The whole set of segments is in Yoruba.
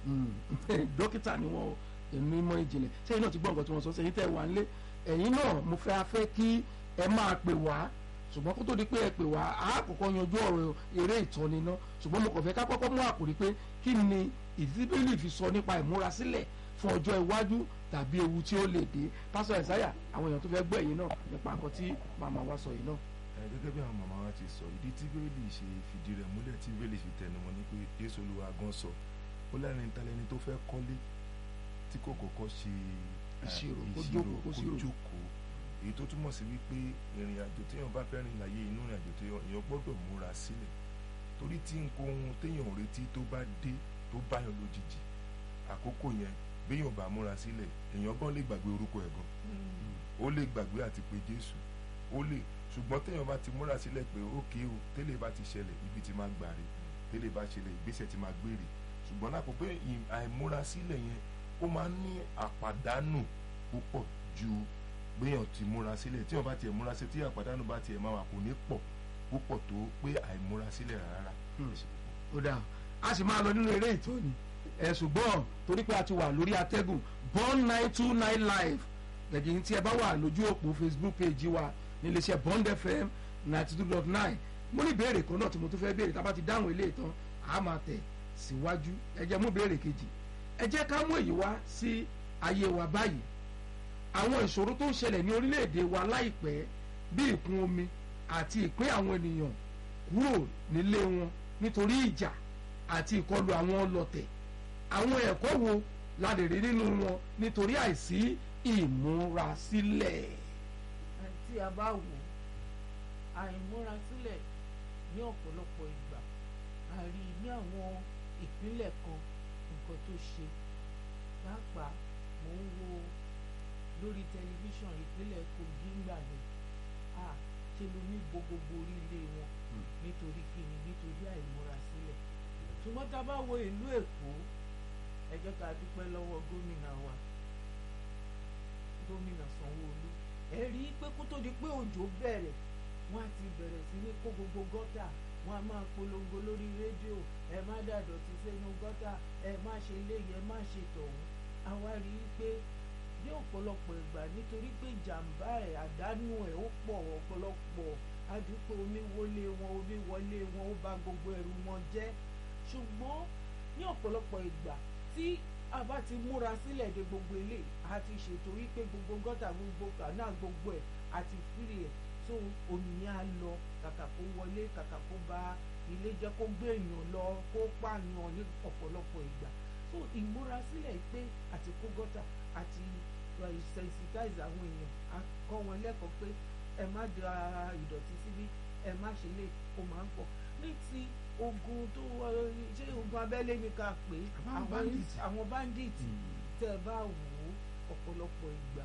dókítà ni wọn èmi mọ ìjìnlẹ̀ sẹ́yìn náà ti gbọ́ nǹkan tí wọ́n sọ sẹ́yìn tẹ́ wà ń lé ẹ̀yin náà mo fẹ́ afẹ́ kí ẹ máa pè wá ṣùgbọ́n kó tó di pé ẹ pè wá a kọ́kọ́ yanjú ọ̀rọ̀ eré ìtọ́ni náà ṣùgbọ́n mo kàn fẹ́ ká kọ́kọ́ mú àkòrí pé kí ni ìdíbílì fi sọ nípa ìmúrasílẹ̀ fún ọjọ́ iwájú tàbí ewu tí ó lè dé pásọ ẹ̀sáyà àwọn èèyàn tó fẹ́ gbọ́ ẹ̀yin náà nípa nǹkan tí màmá wa sọ yìí náà. ẹ gẹ́gẹ́ bí àwọn màmá wa ti sọ ìdí tí bíbélì ṣe fìdí rẹ̀ múlẹ̀ tí bíbélì fi tẹnu mọ́ ni pé jésù olúwa gan sọ ó lẹ́rìn talẹ́ni tó fẹ́ kọ́lé tí kò kọ́kọ́ ṣe Ìṣirò, kó jókòó, kó kó ṣírò. jókòó èyí tó túmọ̀ sí wípé ìrìn àjò téèyàn bá fẹ́ rìn láyé inú ìrìn àjò téèyàn èèyàn gbọ́dọ̀ múra sílẹ̀ torí tí nǹkan ohun téèyàn ò retí tó bá dé tó báyọ̀ lójijì àkókò yẹn béèyàn bá múra sílẹ̀ èèyàn gan lè gbàgbé orúkọ ẹ̀ gan ó lè gbàgbé àti pé jésù ó lè ṣùgbọ́n téèyàn bá ti múra sílẹ̀ pé ókè o tẹ́lẹ̀ bá ti ṣẹlẹ̀ ibi tí máa gbà rè tẹ́lẹ̀ bá ṣẹlẹ̀ ìgbésẹ̀ tí máa gbé rè ṣùgbọ́n lákòókò ì- àìmúra sílẹ̀ yẹn ó máa ń ní àpàdánù púpọ̀ ju gbéyàn ti múra sílẹ̀ tí wọ́n bá tiẹ̀ múra sílẹ̀ tí àpàdánù bá tiẹ̀ máa wà kò ní pọ̀ púpọ̀ tó pé àìmúra sílẹ̀ rárá. Hmm. ó dáa a sì máa lọ nínú eré ìtọ́ni ẹ̀ ṣùgbọ́n torí pé a ti wà lórí atẹ́gùn born nine two nine live gẹ̀gẹ́ tí ẹ bá wà lójú òpó facebook page wa níléeṣẹ́ bond fm ninety two dot nine mo ní ìbéèrè kan náà tí mo tún fẹ́ béèrè tá a bá ti dáhùn ilé ìtàn a máa tẹ̀ síwájú ẹ jẹ́ mú ìbéèrè kejì ẹ jẹ́ ká mú èyí wá sí ayé wa báyìí àwọn ìṣòro tó ń ṣẹlẹ̀ ní orílẹ̀-èdè wa láìpẹ́ bí ìkún omi àti ìpín àwọn ènìyàn kúrò nílé wọn nítorí ìjà àti ìkọlù àwọn ọlọ̀tẹ̀ àwọn ẹ̀kọ́ wo la lè rí nínú wọn nítorí àìsí ìmúrasílẹ̀. tí a bá wò ó àìmúrasílẹ̀ ní ọ̀pọ̀lọpọ̀ ìgbà a rí i ní àwọn ìpínlẹ̀ kan nǹkan tó ṣe pàápàá mò ń wo lórí tẹlifíṣàn ìpínlẹ̀ Kogi ńgbà yẹn a ṣe ló ní bo gbogbo orí ilé wọn nítorí kíni nítorí àìmúrasílẹ̀ ṣùgbọ́n tá a bá wo ìlú Èkó ẹ jẹ́ ká dúpẹ́ lọ́wọ́ gómìnà wa gómìnà Sanwó-Olú ẹ rí i pé kó tó di pé òjò bẹ̀rẹ̀ wọ́n á ti bẹ̀rẹ̀ sí ní kó gbogbo gọ́tà wọ́n á máa polongo lórí rédíò ẹ má dàdọ̀tí sínú gọ́tà ẹ má ṣe léyìí ẹ má ṣe tọ̀hún àwa rí i pé ní ọ̀pọ̀lọpọ̀ ìgbà nítorí pé ìjàmbá ẹ̀ àdánù ẹ̀ ó pọ̀ ọ̀pọ̀lọpọ̀ àdúgbò omi wọlé wọn omi wọlé wọn ó bà gbogbo ẹrù wọn jẹ́ ṣùgbọ́n ní ọ̀pọ̀lọpọ̀ ìgbà tí a bá ti múra sílẹ̀ de gbogbo ilé a ti ṣètò wípé gbogbo gọ́tà gbogbo kànáà gbogbo ẹ̀ àti fírì ẹ̀ tó omi yẹn á lọ kàkà kó wọlé kàkà kó bà ilé jẹ́ kó gbé èèyàn lọ kó pààyàn ní ọ̀pọ̀lọpọ̀ ìgbà so ìmúrasílẹ̀ pé àti kó gọ́tà àti uh, sensitize àwọn èèyàn a kọ́ wọn lẹ́kọ̀ọ́ pé ẹ má da ìdọ̀tí síbí ẹ má ṣe lè kó máa ń pọ̀ ní ti ogun tó uh, ṣé ogun abẹ́lé ni ká pè é Àwọn bandits. àwọn bandits tẹ́ ẹ bá wò ó ọ̀pọ̀lọpọ̀ ìgbà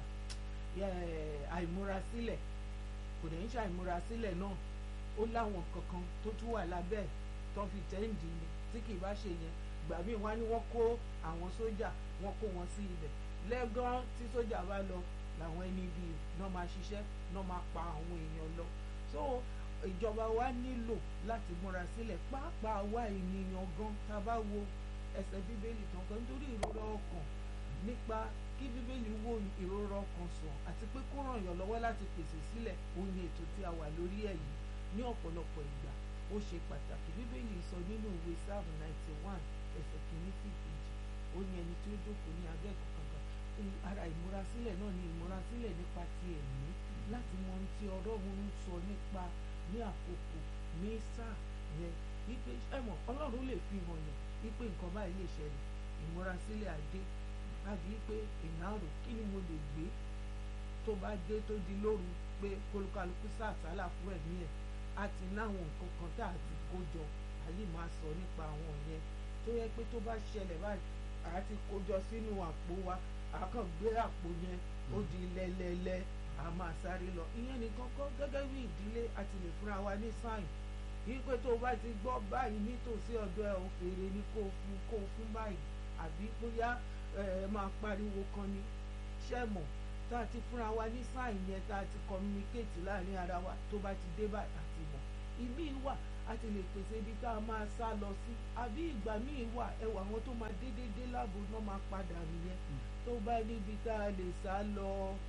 ẹ, àìmúrasílẹ̀ kò dẹ̀ ń ṣe àìmúrasílẹ̀ náà ó láwọn kankan tó tún wà lábẹ́ ẹ̀ tó fi tẹ́ǹdì ni tí kì í bá ṣe yẹn gbà míì wá ní wọ́n kó àwọn sójà wọ́n kó wọn sí ibẹ̀ lẹ́gán tí sójà bá lọ làwọn ẹni bíi náà máa ṣiṣẹ́ náà máa pa àwọn èèyàn lọ so ìjọba wa nílò láti múra sílẹ̀ pàápàá wa ènìyàn gan tá a bá wo ẹsẹ̀ bíbélì tán kan nítorí ìrora ọkàn nípa kí bíbélì wo ìrora ọkàn sàn àti pé kó ràn yàn lọ́wọ́ láti pèsè sílẹ̀ òun ni ètò tí a wà lórí ẹ̀ yìí ní ọ̀pọ̀lọpọ̀ ìgbà ó ṣe pàtàkì bíbélì sọ nínú ìwé sáàmù ninety one ẹsẹ̀ kìíní sí ìkejì ó ní ẹni tí ó jókòó ní abẹ́ kankan ara ìmúrasílẹ̀ náà ni ìmúrasílẹ̀ nípa ti ẹ̀mí láti mọ ohun tí ọlọ́run ń sọ nípa ní àkókò ní sáà yẹn wípé ẹ mọ̀ ọlọ́run lè fi hàn yàn wípé nǹkan báyìí lè ṣẹlẹ̀ ìmúrasílẹ̀ adé láti wípé èèyàn rò kí ni mo lè gbé tó bá dé tó di lóru pé kólúkálukú sàtálà fún ẹ̀mí ẹ̀ á ti láwọn nǹkan kan tá a ti kó jọ àyè máa sọ nípa àwọn yẹn tó yẹ pé tó bá ṣẹlẹ̀ báyìí àá ti kó jọ sínú àpò wa àá kàn gbé àpò yẹn ó di lẹ́lẹ́lẹ́ a máa sáré lọ ìyẹn nìkan kọ́ gẹ́gẹ́ bí ìdílé a ti lè fúnra wa ní sáìn wípé tó o bá ti gbọ́ báyìí nítòsí ọ̀dọ̀ ẹ̀ òfèrè ni kó o fún kó o fún báyìí àbí bóyá ẹ ẹ máa pariwo kan ni ṣẹ́mọ̀ tá a ti fúnra wa ní sáìn yẹn tá a ti communicate láàrin ara wa tó bá ti dé báyìí àti mọ̀ ìmí wà a ti lè pèsè ibi tá a máa sá lọ sí àbí ìgbà míì wà ẹwà àwọn tó máa dédé dé láàbò náà máa padà nìyẹn tó bá níbi tá a lè sá lọ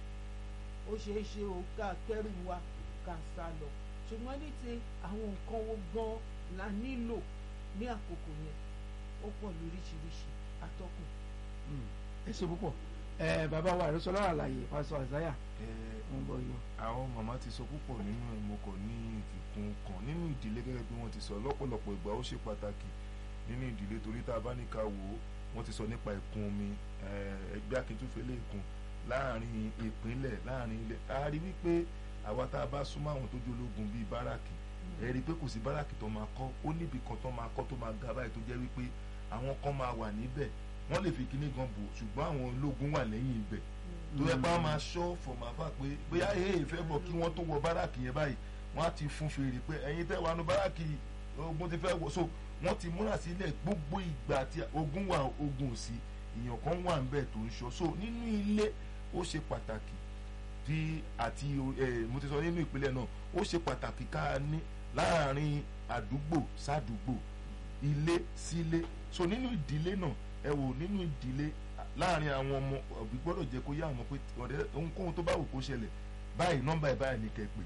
ó ṣeé ṣe ó ká kẹ́rù wa ká sá lọ ṣùgbọ́n ní ti àwọn nǹkan wo gan la nílò ní àkókò yẹn ó pọ̀ lóríṣiríṣi atọ́kùn. ẹ ṣe púpọ̀ ẹ bàbá wa àròsọ lọ́rọ̀ àlàyé pásọ àzáyà ń bọ̀ yọ. àwọn màmá ti sọ púpọ̀ nínú ìmọ̀kọ̀ ní ìfikún kan nínú ìdílé gẹ́gẹ́ bí wọ́n ti sọ lọ́pọ̀lọpọ̀ ìgbà ó ṣe pàtàkì nínú ìdílé torí tá a bá ní ká wò ó wọ́n ti sọ nípa ìkún omi ẹgbẹ́ akíntúfẹ́lẹ́ ìkún láàrin ìpínlẹ̀ láàrin ilẹ̀ a rí wípé àwa tá a bá súnmọ́ àwọn tó jólógun bíi báràkì ẹ rí i pé kò sí báràkì tó máa kọ́ ó níbi kan tó máa kọ́ tó máa ga báyìí tó jẹ́ wípé àwọn kan máa wà níbẹ̀ wọ́n lè fi kíní gan bò ṣùgbọ́n àwọn ológun wà lẹ́yìn ibẹ̀ tó yẹ pé wọ́n máa ṣọ́ fọ̀màfà pé bóyá èyí fẹ́ bọ̀ kí wọ́n tó wọ báràkì yẹn báyìí wọ́n á ti fún fèrè pé ẹ̀yin tẹ́ wà nù báràkì ogun ti fẹ́ wọ̀ so wọ́n ti múra sílẹ̀ gbogbo ìgbà tí ogun wà ogun ò sí èèyàn kan wà ń bẹ̀ tó ń ṣọ́ so nínú ilé ó ṣe pàtàkì bí àti ẹ mo ti sọ nínú ìpínlẹ̀ náà ó ṣe pàtàkì ká ní láàrin àdúgbò sádùúgbò ilé sílé so nínú ìdílé náà ẹ wò nínú ìdílé láàrin àwọn ọmọ òbí gbọ́dọ̀ jẹ́ kó yá àwọn pé ọ̀rẹ́ ohunkóhun tó bá wù kó ṣẹlẹ̀ báyìí nọ́mbà ẹ̀ báyìí ní kẹ́ pè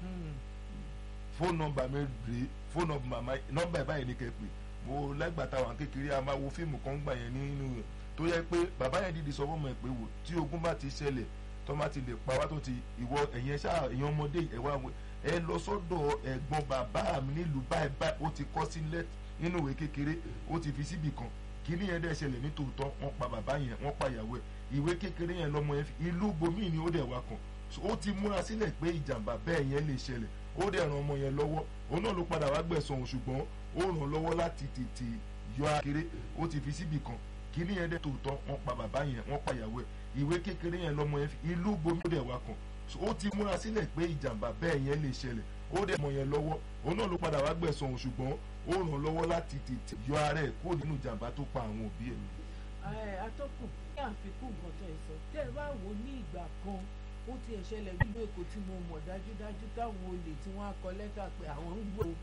fóònù nọ́mbà mi rèé fóònù nọ́mbà ẹ̀ báyìí ní kẹ́ pè mo lẹ́gbàtà wà kékeré a máa wo fíìmù kan gbà yẹn nínú rẹ̀ tó yẹ pé bàbá yẹn dìde sọ fọmọ ẹ pé wò tí ogun bá ti ṣẹlẹ̀ tó má ti lè pa wá tó ti ìwọ ẹ̀yẹn ṣáà ẹ̀yàn ọmọdé ẹ̀ wá ẹ lọ sọ́dọ̀ ẹ̀gbọ́n bàbá mi nílùú báyìí báyìí ó ti kọ́ sílẹ̀ nínú ìwé kékeré ó ti fi síbì kan kíní yẹn dẹ̀ ṣẹlẹ̀ nítòótọ́ wọ́n pa bàbá yẹn wọ́n pa ìyàwó ẹ̀ ìwé kékeré yẹn lọ́mọ yẹn fi ìlú bomi ni ó dẹ̀ wá kan ó ti múra sílẹ̀ pé ìjàmbá bẹ́ẹ̀ yẹn lè ṣẹlẹ̀ ó dẹ̀ ran ọmọ yẹn lọ́wọ́ òun náà ló padà wá gbẹ̀sán òun ṣùgbọ́n ó ràn lọ́wọ́ láti tètè yọ akéré ó ti fi síbì kan kíní yẹn dẹ̀ tòótọ́ wọ́n pa bàbá yẹn wọ́n pa ìyàwó ẹ̀ ìwé kékeré yẹn lọ́mọ yẹn fi ìlú bomi ó dẹ̀ wá kan ó ti múra sílẹ̀ pé ìjàmbá bẹ́ẹ̀ yẹn lè ṣẹlẹ̀ ó dẹ̀ mọ̀ yẹn lọ́wọ́ òun náà ló padà wá gbẹ̀sán òun ṣùgbọ́n ó ràn lọ́wọ́ láti tètè yọ ara ẹ̀ kúrò nínú ìjàmbá tó pa àwọn òbí ẹ̀. atọ́kùn ní àfikún nǹkan tó ẹ sọ tẹ́ ẹ bá wò ó ní ìgbà kan ó ti ẹ̀ ṣẹlẹ̀ nínú èkó tí mo mọ̀ dájúdájú táwọn olè tí wọ́n á kọ lẹ́tà pé àwọn ń gbò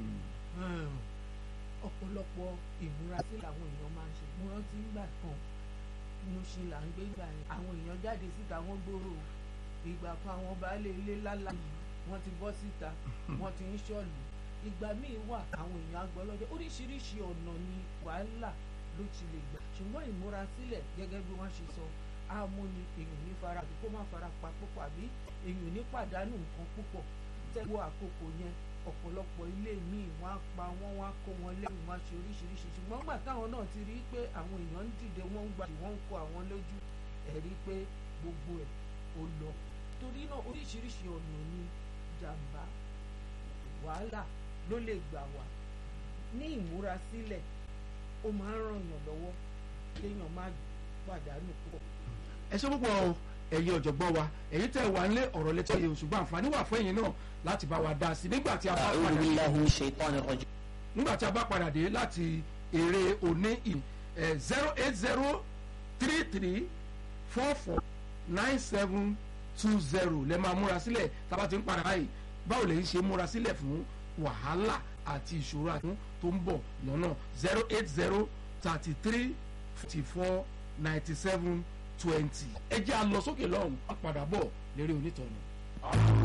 ọ̀pọ̀lọpọ̀ ìmúrasílẹ̀ àwọn èèyàn máa ń ṣe mo rántí nígbà kan mo ṣe là ń gbé gbà yẹn àwọn èèyàn jáde síta wọ́n gbòòrò ìgbà kan àwọn baálé ilé lálá wọ́n ti bọ́ síta wọ́n ti ń ṣọ́ọ̀lù ìgbà míì wà àwọn èèyàn agbọ́lọ́jọ́ oríṣiríṣi ọ̀nà ni wàhálà ló ti lè gbà ṣùgbọ́n ìmúrasílẹ̀ gẹ́gẹ́ bí wọ́n ṣe sọ àmúni èèyàn ní fara àbí kó má fara pa púpọ̀ àbí èèyàn ní pàdánù nǹkan púpọ̀ tẹ́wọ́ àkókò yẹn ọ̀pọ̀lọpọ̀ ilé míì wọ́n á pa wọ́n wọ́n á kó wọn lẹ́rù wọ́n á ṣe oríṣiríṣi ṣùgbọ́n gbà táwọn náà ti rí i pé àwọn èèyàn ń dìde wọ́n ń gbà tí wọ́n ń kó àwọn lójú ẹ̀ rí i pé gbogbo ẹ̀ ó lọ torí náà oríṣiríṣi ọ̀nà ni jàǹbá wàhálà ló lè gbà wá ní ìmúrasílẹ̀ ó máa ń ràn yàn lọ́wọ́ kéèyàn má pàdánù púpọ̀. ẹ ṣe púpọ̀ o ẹ̀yin ọ̀jọ̀gbọ́n wa èyí tẹ̀ wá nílé ọ̀rọ̀ létí ọ̀yẹ̀ ṣùgbọ́n àǹfààní wà fún ẹ̀yin náà láti bá wa dá sí nígbà tí a bá أعوذ padà بالله من الشيطان الرجيم nígbà tí a bá padà dé láti èrè òní ì zero eight zero three three four four nine seven two zero lẹ́ máa múra sílẹ̀ tábà ti ń padà báyìí báwo lè ń ṣe múra sílẹ̀ fún wàhálà àti ìṣòro àti tó ń bọ̀ lọ́nà zero eight zero thirty three forty four ninety seven twenty ẹ jẹ́ a lọ sókè lọ́hùn-ún a padà bọ̀ lérí onítọ̀nù.